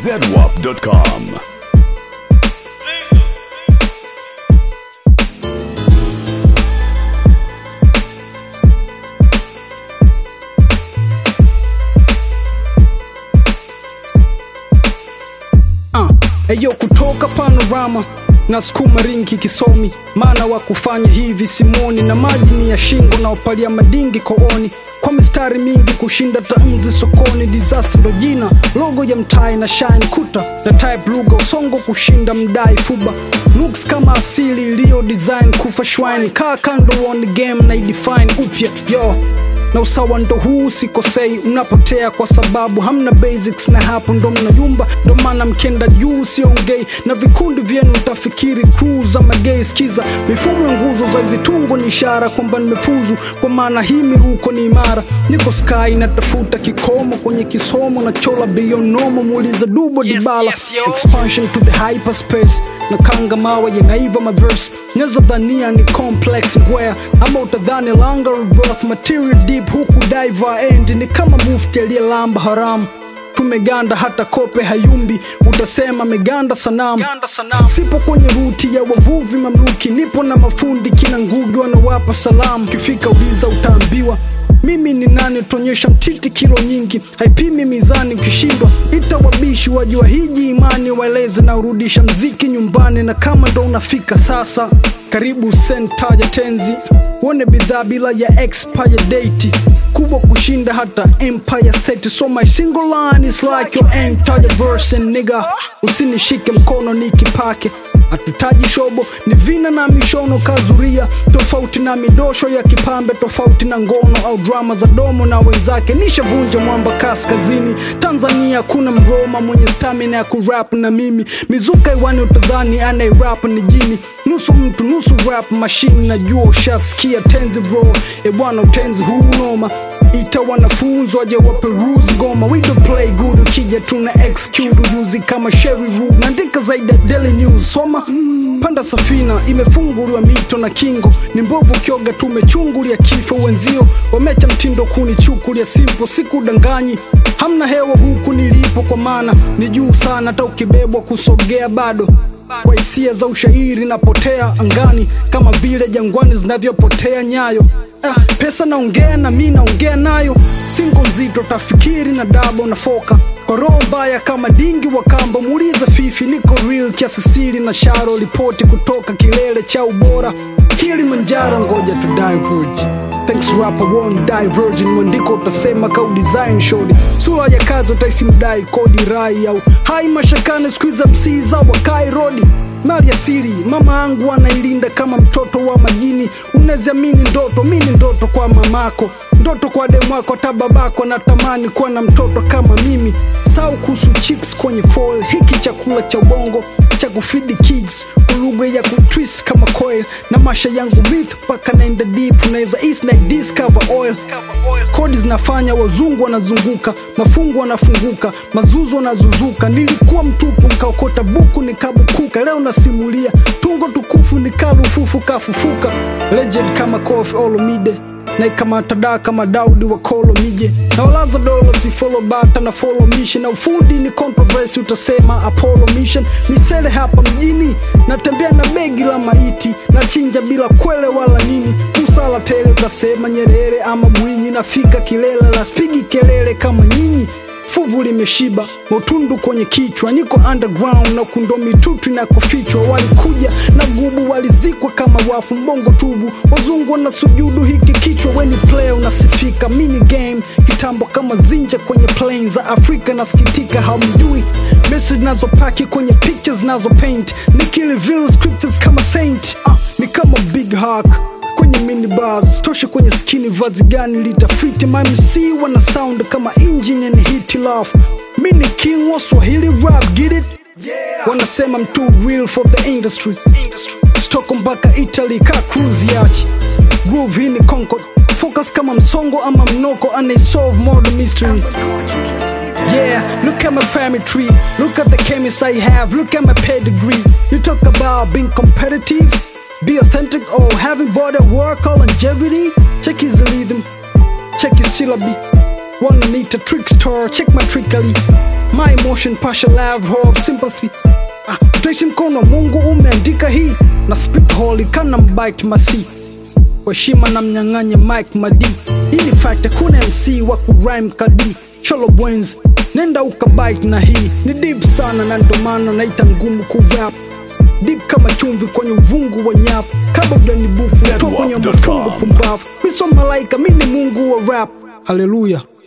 zedwap.com. uh, eyo kutoka panorama na sukuma ringi kisomi maana wa kufanya hivi simoni na maji ni ya shingo na upalia madingi kooni kwa mistari mingi kushinda tamzi sokoni disaster ndo jina logo ya mtai na shine kuta na type lugha usongo kushinda mdai fuba looks kama asili iliyo design kufa shwine kaa kando on game na idefine upya yo na usawa ndo huu sikosei unapotea kwa sababu hamna basics na hapo ndo mnayumba ndo maana mkenda juu siongei na vikundi vyenu utafikiri crew za magei skiza mifumo ya nguzo za zitungo ni ishara kwamba nimefuzu kwa maana hii miruko ni imara niko sky natafuta kikomo kwenye kisomo na chola beyond normal muuliza dubo Yes, dibala yes, yo. expansion to the hyperspace na kanga mawe yanaiva maverse neza dhania ni complex ngwea ama utadhani langa rebirth material deep huku diver end ni kama mufti aliyelamba haramu tumeganda hata kope hayumbi utasema meganda sanamu sipo kwenye ruti ya wavuvi mamluki nipo na mafundi kina ngugi wanawapa salamu kifika uliza utaambiwa mimi ni nani tuonyesha mtiti kilo nyingi haipimi mizani ukishindwa ita wabishi wajua hiji imani waeleze na urudisha mziki nyumbani na kama ndo unafika sasa karibu sentaja tenzi uone bidhaa bila ya expire date kubwa kushinda hata empire state so my single line is like your entire verse and nigga usinishike mkono nikipake hatutaji shobo ni vina na mishono kazuria tofauti na midosho ya kipambe tofauti na ngono au drama za domo na wenzake nishavunja mwamba kaskazini tanzania kuna mroma mwenye stamina ya kurap na mimi mizuka iwani utadhani anairap ni jini nusu mtu nusu rap mashini najua ushasikia tenzi bro e bwana utenzi huu noma ita wanafunzi waje waperuzi goma we don't play good ukija tuna execute ujuzi kama sherry rule naandika zaidi ya daily news soma panda safina imefunguliwa mito na kingo ni mbovu kioga tumechungulia kifo wenzio wamecha mtindo kunichukulia simpo sikudanganyi hamna hewa huku nilipo kwa maana ni juu sana hata ukibebwa kusogea bado kwa hisia za ushairi napotea angani kama vile jangwani zinavyopotea nyayo ah, pesa naongea na mi naongea nayo singo nzito tafikiri na dabo na foka kwa roho mbaya kama dingi wa kamba muulize fifi niko real kiasi siri na sharo ripoti kutoka kilele cha ubora kilimanjaro ngoja tu diverge Thanks rapper won't die virgin mwandiko utasema kau design shodi sura ya kazi utaisi mdai kodi rai au hai mashakane skuiza msiza wakai rodi mali asili mama angu anailinda kama mtoto wa majini unaziamini ndoto mini ndoto kwa mamako ndoto kwa demwako hata babako natamani kuwa na mtoto kama mimi sau kuhusu chips kwenye fall hiki chakula cha ubongo cha kufidi kids ulugha ya kutwist kama coil na masha yangu myth mpaka naenda deep unaweza east na discover oil kodi zinafanya wazungu wanazunguka mafungu wanafunguka mazuzu wanazuzuka nilikuwa mtupu nkaokota buku nikabukuka leo nasimulia tungo tukufu nikalufufu kafufuka legend kama kofi olomide naikamata da kama daudi wa kolo mije na walaza dolo si follow bata na follow mission na ufundi ni controversy utasema apollo mission misele hapa mjini natembea na begi la maiti na chinja bila kwele wala nini usala tele utasema nyerere ama mwinyi nafika kilele la spigi kelele kama nyinyi fuvu limeshiba motundu kwenye kichwa niko underground na kundo mitutu inakofichwa walikuja na gubu walizikwa kama wafu mbongo tubu wazungu na sujudu hiki kichwa weni play unasifika mini game kitambo kama zinja kwenye plain za afrika nasikitika hamjui message nazopaki kwenye pictures nazo paint nikili vile scriptures kama saint ah, ni kama big hack kwenye minibus toshe kwenye skini vazi gani litafiti mamc wana sound kama engine and hit love mini king wa swahili rap get it yeah. wanasema mtu real for the industry, industry. stoko mpaka italy ka cruise yachi groove hii ni concord focus kama msongo ama mnoko anaisolve murder mystery Yeah, look at my family tree. Look at the chemists I have. Look at my pedigree. You talk about being competitive, be authentic, or having body work or longevity. Check his rhythm, check his syllabi. Wanna meet a trickster? Check my trickery. my emotion passion love hope sympathy ah, tutaishi mkono wa mungu umeandika hii na speak holy kana mbite masi kwa heshima na mnyang'anye mike madi hii ni fact hakuna mc wa kurime kadi cholo bwenz nenda ukabite na hii ni deep sana na ndo maana naita ngumu kurap deep kama chumvi kwenye uvungu wa nyap kabla ujanibufu toa kwenye Zedwap.com. mafungu pumbavu mi so malaika mi ni mungu wa rap haleluya